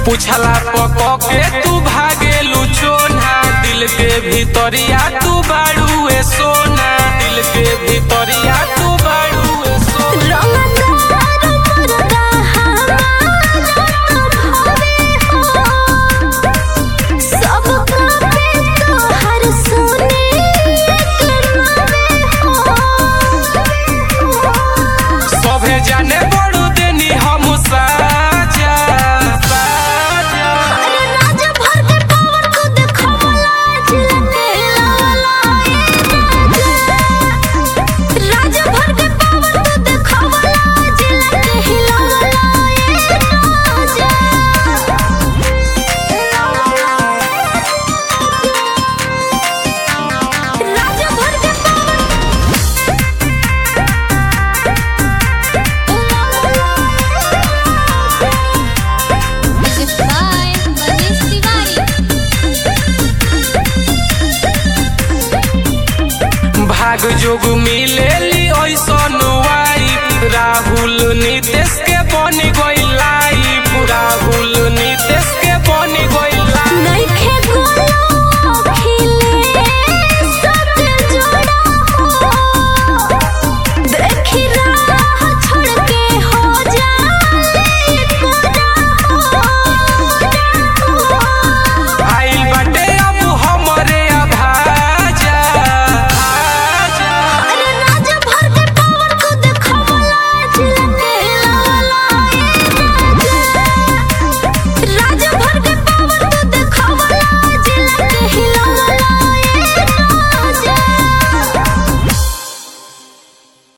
पूछला पक के तू भागेलू चोना दिल के भीतरिया तू बाड़ुए सोना दिल के भीतरिया तू बाड़ुए सोना रंगदार मुर्गा हमारा भावे हो सब कापे तोहर सुने के मावे हो सभे जाने बड़ू देनी हम साजा साजा अरे राज भर के पावर को देखवला जिलके लाला राज भर के पावर को देखवला जिलके हिलाला राज भर के Music by Manish Tiwari. भाग जोग मिलेली ऐसन वाई राहुल नितेश के